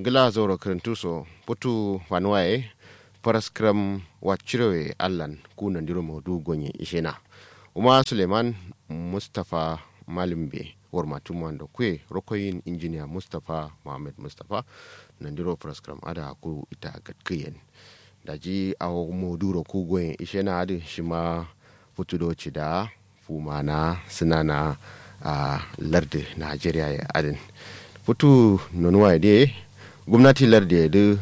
gila zoro kirintuso putu fanuwaye paraskram wachirewe allan kuna ndiro modu gonye ishena uma suleiman mustapha malimbe wormatu mando kwe rokoyin injiniya mustapha mohammed mustapha nandiro paraskram ada ku ita gatkiyen daji awo moduro ku gonye ishena adi shima putudo cida fumana sinana a lardi nigeria ya adin putu nonuwa de gwamnati lardi da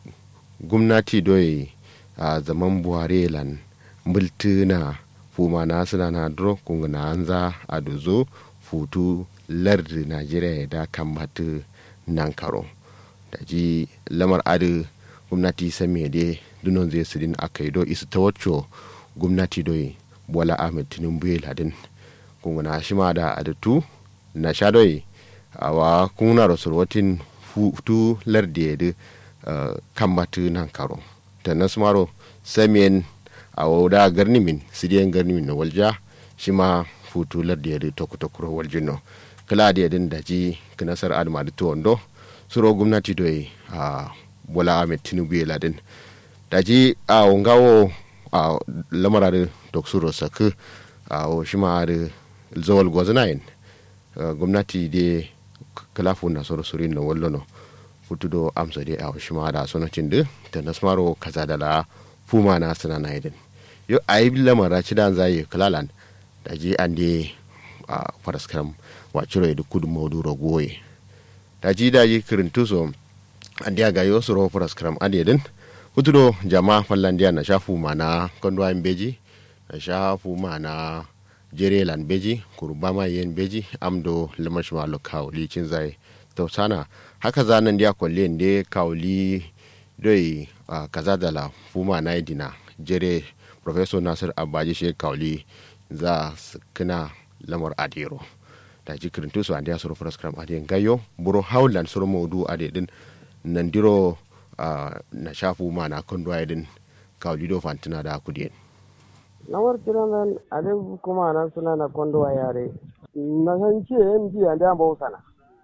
gwamnati doyi a zaman buhari lan multi na fuma na suna na duro kunga na anza a dozo futu lardi nigeria da kamata nan karo da ji lamar adi gwamnati sami da dunon zai sidin aka yi do isu ta wacce gwamnati doyi bola ahmed tinubu ladin kunga na shima da adatu na sha doyi awa kuna rasulwatin futu lardi da uh, kambatu nan karo ta nasmaro samiyan a wauda garnimin sidiyan garnimin na walja shi ma futu lardi da toku tokuro waljin no kala da yadin da ji kinasar adama da tuwando suro gwamnati doyi a uh, bola ahmed tinubu ya ladin da ji a uh, wangawo a uh, lamara da doksuro saku a uh, shi ma da zawal gwazinayin uh, gwamnati da kalafu na soro surin na wallo no futudo amsa de aw shima da sona cinde ta nasmaro kaza da la fuma na sana na idin yo ayi lamara ci dan zai kalalan da je ande a faraskam wa ciro da kudu moduro goye da ji da yi kirintu so ande ga yo soro faraskam ade din futudo jama fallandiya na shafu mana kondo an beji na shafu mana jerelan beji kurbama yen beji amdo lamashma lo kawli cin zai tausana haka zanen dia kwalle ne kawli doi uh, kaza da la fuma na dina jere professor nasir abaji she kawli za su kina lamar adiro da ji kirintu su andiya suru program adiyan gayo buro haulan suru modu ade din nan diro uh, na shafu ma na kondo din kawli do fantina da kudiyen nawar kiran nan ale kuma nan suna na kondo a yare na san ce yan ji an da bawo sana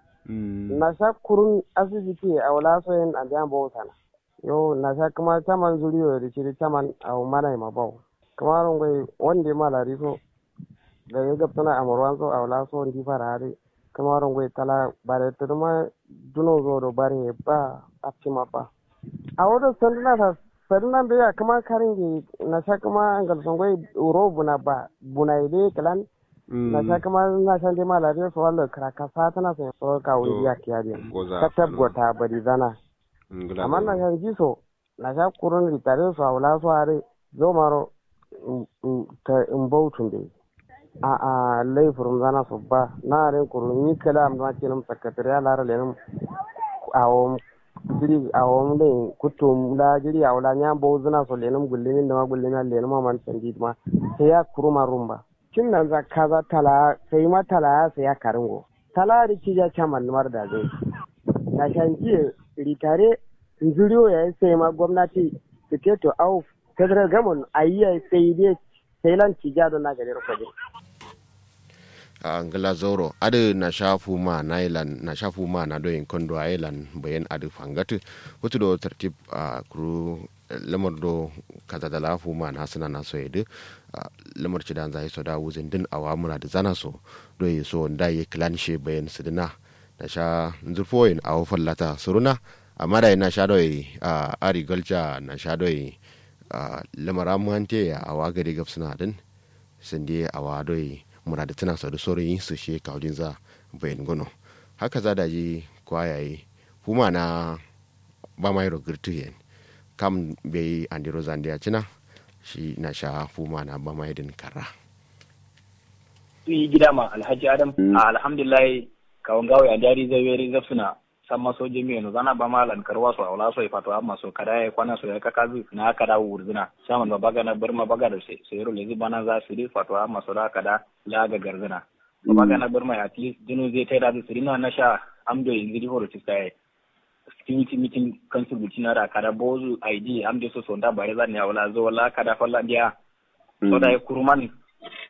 na sha kurun asibiti a wala so yan an da bawo sana yo na sha kuma taman zuriyo da shiri taman a mana ma bawo kuma ron gai wanda ma lari so da ya gabta na amurwan so a wala so ndi fara hare kuma ron gai tala bare ta ma duno zo do bare ba a ma ba a wadda sanduna ta sannan da ya kama karin ge na sha kama ngal songoi uro buna ba buna ide kalan na sha kama na sha de mala de so wallo kraka sa tana so so ka wuri ya kiya de ka tabbata bari zana amma na sha ji so na sha kurun ritare so awla so are zo maro ta in bautun de a a laifurum zana so ba na ren kurun ni kala am na kinum sakatariya lara lenum awon jiri a wani da kutum la jiri a wala nya bo zuna so lenum gullimin da ma gullimin lenum man sandi ma sai ya kuruma rumba kin nan za ka za tala sai ma tala sai ya karingo tala ri ki ja chaman mar da zai na shanki ritare nzuriyo ya sai ma gwamnati tiketo au federal government ayya sai dai sai lan ci ja don na gare ko a ngala zoro adu na shafu ma na ilan na shafu ma na doyin kondo a ilan bayan adu fangatu wato do tartib a kuru lamar do kaza da lafu ma na suna na so yadu lamar ci dan zai so da wuzin din awa muna da zana so do yi so da yi klanshe bayan su dina na sha zurfoyin a wafan lata suruna amma da na sha doyi a ari galcha na sha doyi lamar amuhante a awa gari gafsuna din sun dai awa doyi muna da tana sa da sauran yin su shi kawdin za bayan gono haka za da ji kwayaye kuma na ba mai rogirtu yen kam bai andiro zandiya cina shi na sha fuma na ba mai din kara yi gida ma alhaji adam alhamdulillah kawon gawai a jari zai weri zafsuna san maso jami'a no zana ba malan karwa so awla so ifato amma so kada ya kwana so ya kaka zu na kada wurzina shaman ba baga na barma baga da sai sai lezi bana za su ri fato amma so da kada la ga garzina ba baga na barma at least dinu zai tai da su rina na sha amdo ingi di horo tisai security meeting council butina da kada bozu id amdo so so da bare zan ya wala zo wala kada falla dia so da kuruman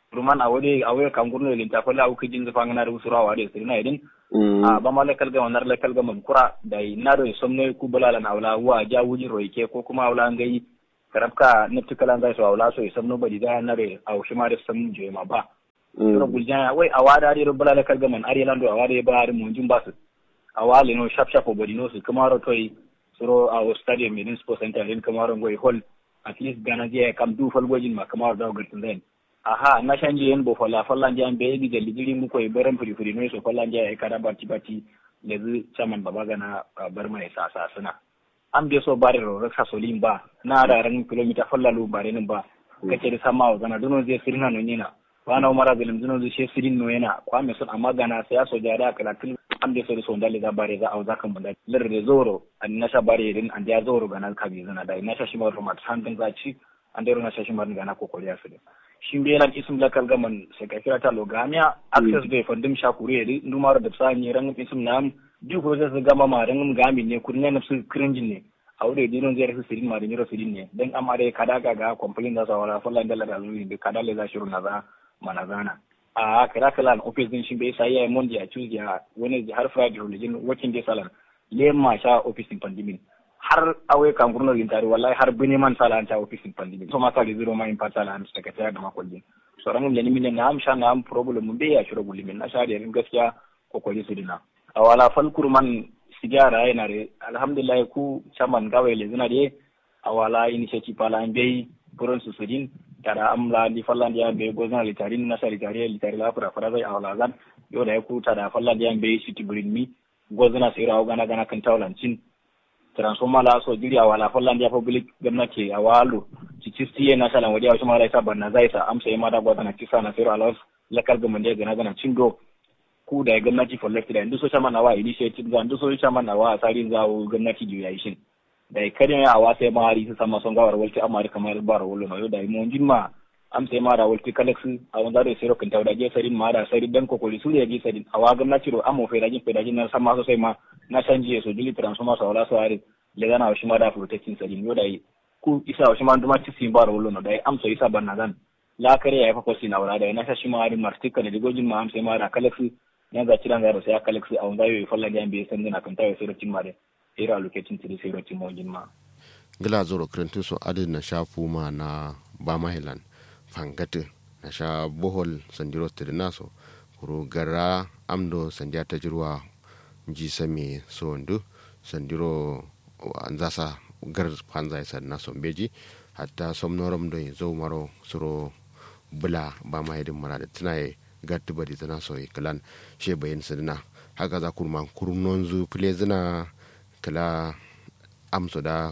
ruman a wade a wade kan gurno lin ta falla au kijin zafa ngana da usura wa da sirina idin a ba ma lekal ga wannan lekal ga man kura da na do somne ku bulala na wala wa ja wujin roike ko kuma wala ngai karabka na tukala zai so wala so somno badi da na re au shi ma da sam je ma ba sura guljana wai a wada da bulala lekal ga man ari lando a wada ba har mun jin basu a wale no shap shap badi no su kuma ro toy suro a stadium min sports center din kuma ro ngoi hall at least gana je kam du fal gojin ma kamar da gartin zai aha na shanje yen bo fala falla njan be di jalli diri mu koy baran furi furi no so falla njan e kada bati bati le zu chaman baba gana bar mai sa sa suna am be so bare ro raksa solim ba na da ran kilomita falla lu bare nin ba kace da sama wa gana duno je sirina no nyina wana umara bilim duno je she sirin no yana kwa me son amma gana sai so jada kala kil am be so so ndalle da bare za au za kan bunda lir de zoro an nasha bare din an ya zoro gana kabi zana da nasha shi ma mat handin za ci an dero nasha shi ma gana kokori ya su shimbe lan isum la kal gaman se ka kira ta lo gamia access be fondim shakure ri numaro da sa ni ran isum nam du ko se gama ma ran gami ne kurnya na su cringin ne awde di non zere sirin ma de nyoro sirin ne den amare kada ga ga complain da sawala falla ndala da lu de kada le za shiru na za manazana a kira kala office din shimbe sai ya mondi a choose ya wani har friday religion working day salan le ma sha office din pandimin har awe kan gurno lintari wallahi har bini man sala anta ofisin pandemi so masa zero ma in patala an suka tsaya da makollin so ran mun min na am sha na am problem mun be ya shiro gulli min na sha da rin gaskiya kokoli su dina awala fal kurman sigara yana re alhamdulillah ku chaman gawe le zina de awala initiative pala an be buron su sudin tara amla di fallan dia be gozna litarin na sa litari litari la fara fara zai awala zan yo da ku tada fallan dia be city bring mi gozna sira gana gana kan tawlancin transformer la so jiri a wala fallan dia public gwamnati a walo ci cisti na salan waje wasu mara isa banna zai sa amsa ya mada gwada na kisa na sero alawas lakal gaman da gana gana cindo ku da gwamnati for left da indu so chama na wa initiative za indu so chama na wa asari za gwamnati ju ya ishin da kare ya awa sai ma hari su sama son gawar walti amma kamar bar wolo no da mo jinma am sai ma da walti kalex a wanda da sero kan tawda je sarin ma da sari dan kokoli su ya je sarin awa gwamnati ro amo fe dajin fe dajin na sama so sai ma na canji so dili transformer sa wala so hari le gana washi ma da protecting sarin yo dai ku isa washi ma duma ci sin bar wolo no dai am so isa banna dan la kare ya fa ko sin awra dai na shashi ma hari martika ne digojin ma am sai ma da kalex ne ga ciran ga sai kalex a wanda yo falla ga be san na kan tawo sai cin ma dai era lokacin tiri sai cin mo jin ma gila zoro krentu so adin na shafu ma na ba mahilan fangate na sha bohol sandiro naso kuro gara amdo sandiya ta jirwa ji same so ndu sandiro anzasa gar panza isa na sombeji hatta somnorom do zo maro suro bula ba ma yedin mara da tunaye gatti bari zana so kalan she bayin sidina haka za kurma kurnon zu fule zina kala amso da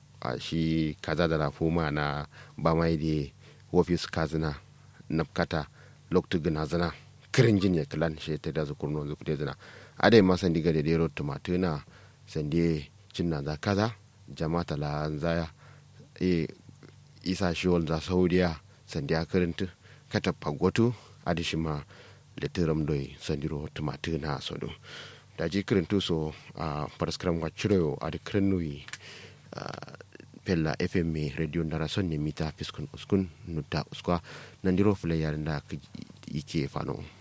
a shi kaza da rafuma na ba ma yedi wofis kazina napkata loktu gina zana kirin jin ya kalan she ta da zu kurnon zu fule zina adai ma sandi ga da dero tomatuna sandi cinna za kaza jama'ata la zaya e isa shiwol za saudiya sandi a kirintu kata pagotu adishima letiram doi sandiro tomatuna sodo da ji kirintu so a paraskram wa chiroyo adi kirinui pella fm radio ndara sonne mita fiskun uskun nutta uskwa nandiro fule yarinda ike fano